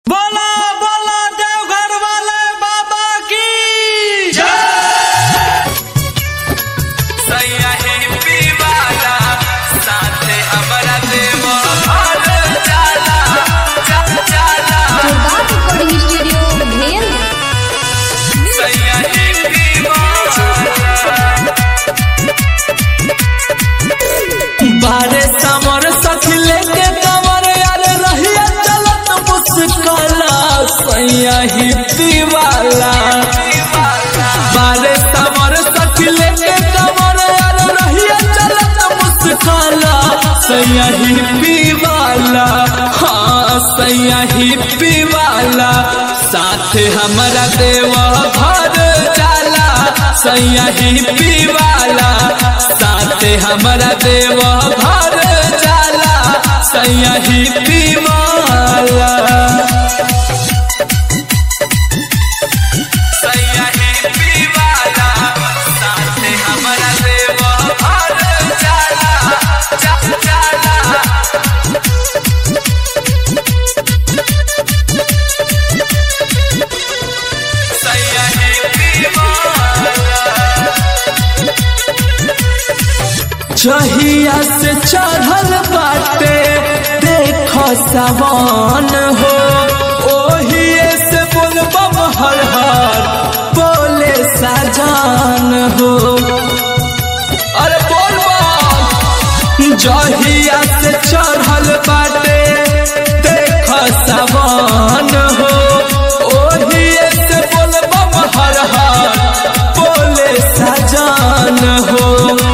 बोला बोला देवघर वाले बाबा की सैया ही पीवाला साथे हमरा देव घर जाला जा जाला जोरदार रिकॉर्डिंग स्टूडियो भेल सैया ही पीवाला बारे समर सखी लेके कमर यार रहिया चलत मुस्कला सैया ही दीवाला बारे समर सखी लेके कमर यार रहिया चलत मुस्कला सैया ही पीवाला हाँ सैया ही पीवाला साथे हमारा देवा घर जाला सैया ही पीवाला साथे हमारा देवा घर जाला सैया ही पीवाला सैया ही पीवाला साथे हमरा देव घर जाला जा जाला सैया ही पीवाला जहिया से चढ़ल बाटे देखो सवान हो ओहिए से बोलबम हर हर बोले सजान हो अरे बोल बम। जहिया से चढ़ल बाटे देखो सवान हो ओहिए से बोलबम हर हर बोले सजान हो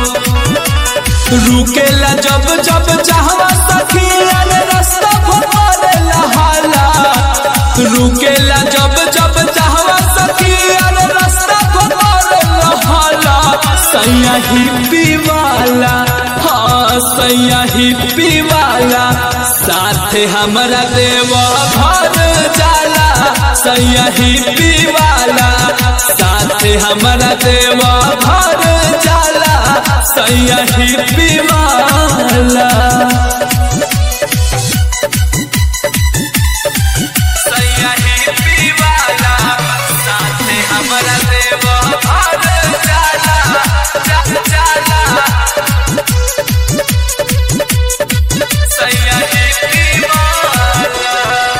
रुकेला जब जब चाहवा सखी अरे रास्ता भरेला हाला रुकेला जब जब चाहवा सखी अरे रास्ता भरेला हाला सैया ही पीवाला हाँ सैया ही पीवाला साथे हमरा देवा घर जाला सैया ही पीवाला साथे हमरा देवा घर जाला सैया ही पीवाला सैया ही पीवाला साथे हमरा देव घर जाला जा जाला सैया ही पीवाला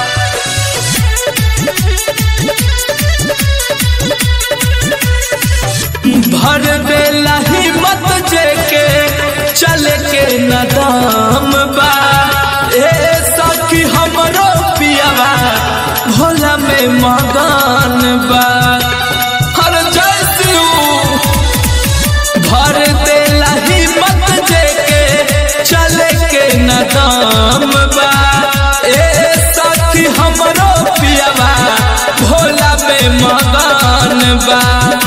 भर देला हिम्मत जेके चले के नदाम बा ए सखी हमरो पियावा भोला में मगान बा हर जय शिव भर देला हिम्मत जेके चले के नदाम बा ए सखी हमरो पियावा भोला में मगान बा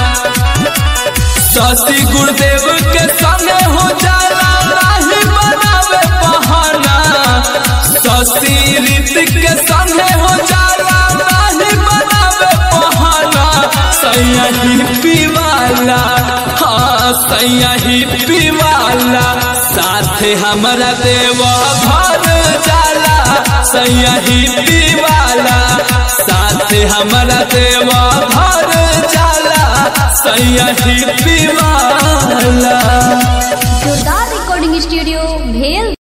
शशि गुरुदेव के संगे हो जाला नाही बनावे बहाना शशि ऋतिक के संगे हो जाला नाही बनावे बहाना सैया ही पीवाला हाँ सैया ही पीवाला साथे हमरा देवा घर जाला सैया ही पीवाला साथे हमरा देवा घर जाला सैया ही पीवाला जोरदार रिकॉर्डिंग स्टूडियो भेल